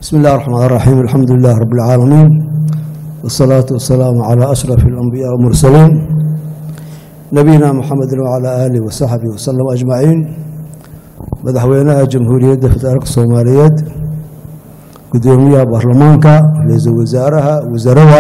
بسم الله الرحمن الرحيم الحمد لله رب العالمين والصلاة والسلام على أشرف الأنبياء والمرسلين نبينا محمد وعلى آله وصحبه وسلم أجمعين madaxweynaha jamhuuriyadda federaalka soomaaliyeed gudoomiyaha baarlamaanka ra-iisul wasaaraha wasarada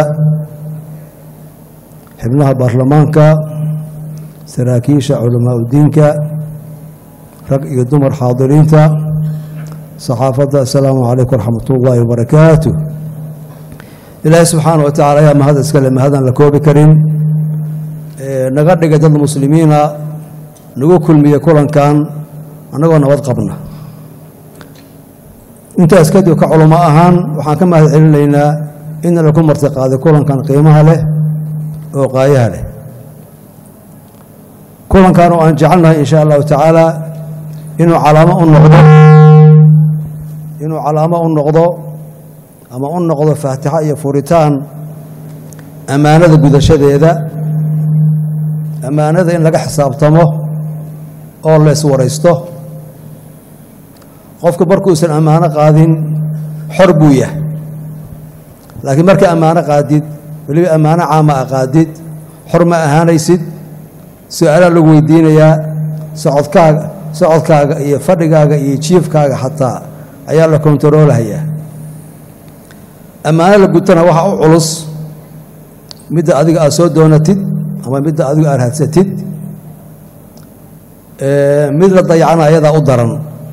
xibnaha baarlamaanka saraakiisha culamaa udiinka rag iyo dumar xaadiriinta saxaafadda assalaamu calaykum waraxmat ullaahi wabarakaatu ilaahay subxaana wa tacala ayaa mahad iskale mahadaan la koobi karin naga dhigay dad muslimiina nagu kulmiye kulankan annagoo nabad qabna intaas kadib ka culamo ahaan waxaan ka mahad celinaynaa in laku martiqaaday kulankan qiimaha leh oo qaayaha leh kulankan oo aan jecelnahay in sha allahu tacaala inuu calaamo u noqdo inuu calaamo u noqdo ama u noqdo faatixa iyo furitaan ammaanada gudashadeeda ammaanada in laga xisaabtamo oo la iswaraysto qofku markuusan ammaano qaadin xor buu yahay laakiin marka ammaano qaadid weliba ammaano caama a qaadid xor ma ahaanaysid su-aalaa lagu weydiinayaa socodkaaga socodkaaga iyo fadhigaaga iyo jiifkaaga xataa ayaa la kontaroolahayaa ammaano la gutana waxaa u culus midda adiga aad soo doonatid ama midda adiga aad raadsatid mid la dayacana ayadaa u daran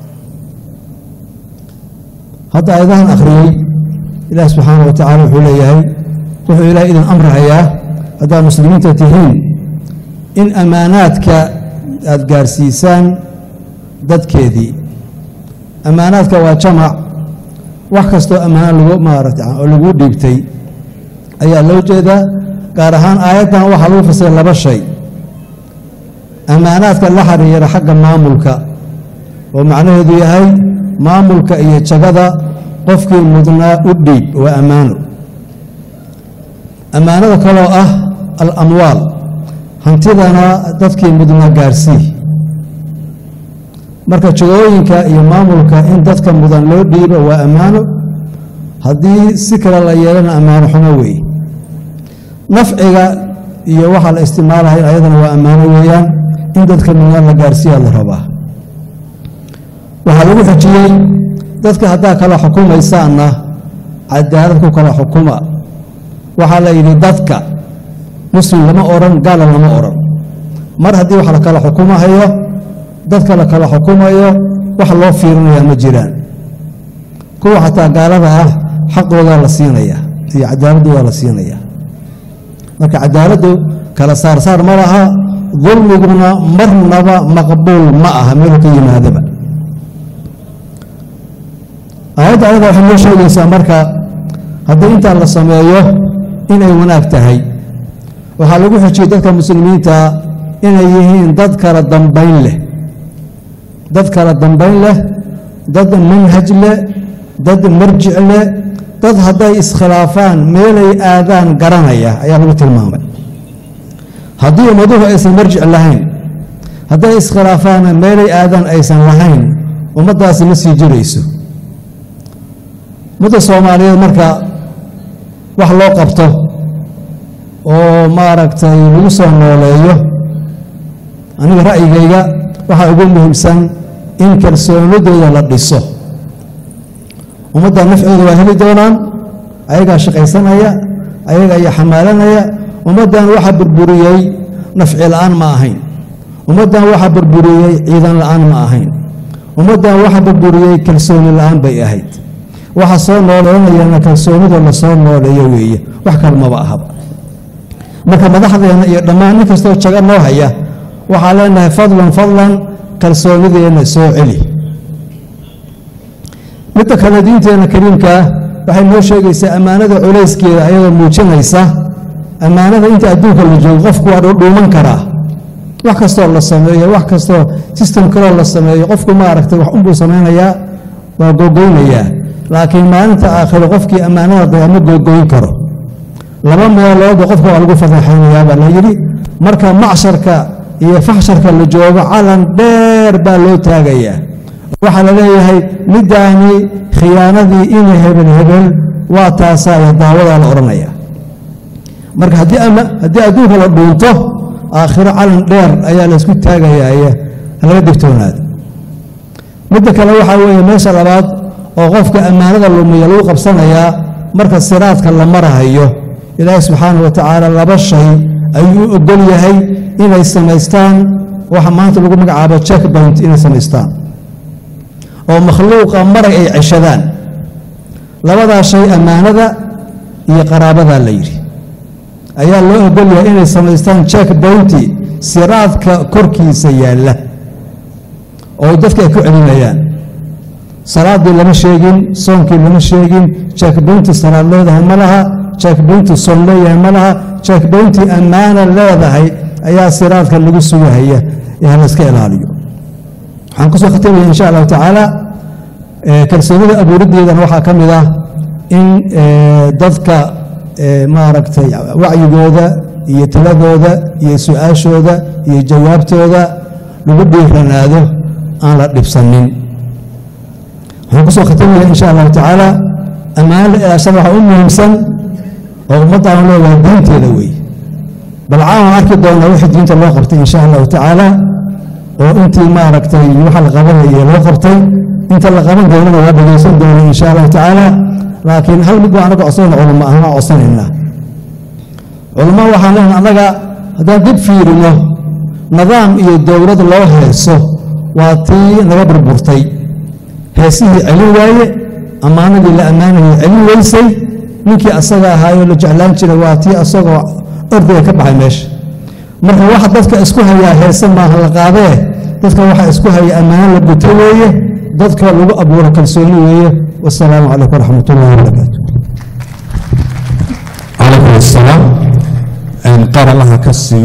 hadda aayadahan akhriyey ilaah subxaana wa tacala wuxuu leeyahay wuxuu ilaah idin amrahayaa haddaad muslimiinta tihiin in ammaanaadka aad gaarsiisaan dadkeedii ammaanaadka waa jamac wax kastoo ammaano lagu maarata oo lagu dhiibtay ayaa loo jeedaa gaar ahaan aayaddan waxaa lagu fasiray laba shay ammaanaadka la xiriira xagga maamulka oo macnaheedu yahay maamulka iyo jagada qofkii mudnaa u dhiib waa ammaano ammaanada kaloo ah alamwaal hantidana dadkii mudnaa gaarsii marka jagooyinka iyo maamulka in dadka mudan loo dhiibo waa ammaano haddii si kale la yeelana ammaano xumo weeye nafciga iyo waxaa la isticmaalahay ayadana waa ammaano weeyaan in dadka mudnaa la gaarsiiyaa la rabaa waxaa lagu xujiyey dadka haddaa kala xukumaysaanna cadaalad ku kala xukuma waxaa la yidhi dadka muslim lama odhan gaala lama odhan mar haddii wax la kala xukumahayo dadka la kala xukumayo wax loo fiirinayaa ma jiraan kuwa xataa gaalada ah xaqoodaa la siinaya iyo cadaaladdu waa la siinaya marka cadaaladdu kala saarsaar ma laha dulmiguna marnaba maqbuul ma aha meelu ka yimaadaba aayadda ayada waxay noo sheegaysaa marka haddii intaa la sameeyo inay wanaag tahay waxaa lagu xujiyey dadka muslimiinta inay yihiin dad kala dambayn leh dad kala dambayn leh dad manhaj leh dad marjic leh dad hadday iskhilaafaan meelay aadaan garanaya ayaa lagu tilmaamay haddii ummaduhu aysan marjic lahayn hadday iskhilaafaanna meelay aadaan aysan lahayn ummaddaasi ma sii jirayso mudda soomaaliyeed marka wax loo qabto oo maaragtay lagu soo nooleeyo aniga ra'yigayga waxaa ugu muhiimsan in kalsoonidooda la dhiso ummadda nafcooda waa heli doonaan ayagaa shaqaysanaya ayaga ayaa xamaalanaya ummaddan waxaa burburiyey nafci la'aan ma ahayn ummaddan waxaa burburiyey ciidan la'aan ma ahayn ummaddan waxaa burburiyey kalsooni la'aan bay ahayd waxa soo nooleynayana kalsoonida la soo nooleeyo weeye wax kale maba ahaba marka madaxdeenna iyo dhammaan nin kastoo jaga noo haya waxaa leenahay fadlan fadlan kalsoonideenna soo celi midda kale diinteenna kariimkaa waxay noo sheegaysaa ammaanada culayskeeda ayadoo muujinaysa ammaanada inta adduunka la joogo qofku waa dhuuman karaa wax kastoo la sameeyo wax kastoo sistem kaloo la sameeyo qofku maaragtay wax unbuu samaynayaa waa googoynayaa laakiin maalinta aakhiro qofkii ammaanada daya ma googoyn karo laba meelooda qofka waa lagu fadeexaynayaa baa la yidhi marka macsharka iyo faxsharka la joogo calan dheer baa loo taagayaa waxaa la leeyahay middaani khiyaanadii ina hebel hebel waa taasaa iyo daawadaa la odhanaya marka haddii adduunka la dhuunto aakhiro calan dheer ayaa la isku taagayaaya laga digtoonaado midda kale waxaa weeye meesha labaad oo qofka ammaanada lumiya lagu qabsanayaa marka siraadka la marahayo ilaahi subxaanah wa tacaala laba shay ayuu u ogol yahay inay samaystaan waxa maanta lagu magacaabo checkpoint inay samaystaan oo makhluuqa maray ay ceshadaan labadaa shay ammaanada iyo qaraabadaa la yidhi ayaa loo ogol yahay inay samaystaan checkpointi siraadka korkiisa yaalla oo dadka ay ku celinayaan salaadii lama sheegin soonkii lama sheegin checkpointi salaad leedahay ma laha checkpointi soon leeyahay ma laha checkpointi ammaana leedahay ayaa siraadka lagu sugahaya ee ha layska ilaaliyo waxaan kusoo khatimaya insha allahu tacaala kalsoonida abuuriddeedana waxaa ka mid ah in dadka maaragtay wacyigooda iyo tiladooda iyo su-aashooda iyo jawaabtooda lagu dhiiranaado aan la dhibsanin waxaan kusoo khatimaya insha allahu tacaala ammaano ilaashada waxaa u muhiimsan oo ummaddaanu leeyahay diinteeda weeye bal caawan arki doonaa wixii diinta loo qabtay insha allahu tacaala oo intii maaragtay waxa la qabanaya loo qabtay inta la qaban doonana waa dhegaysan doona insha allahu tacaala laakiin hal mid baa anaga codsanayna culamo ahaan waa codsanaynaa culamo waxaan leenahay annaga haddaan dib fiirino nidaam iyo dowlad loo heeso waa tii naga burburtay heesihii celin waaye ammaanadii la ammaanayay celin weysay ninkii asaga ahaayoo la jeclaan jiray waa tii asagoo ordaya ka baxay meesha marka waxa dadka isku hayaa heese maaha la qaadee dadka waxa isku haya ammaano la guto weeye dadka lagu abuuro kalsooni weeye wasalaamu calaykum waraxmat ullahi wabarakaatu calaykum asalaam qaar allaha ka siiyo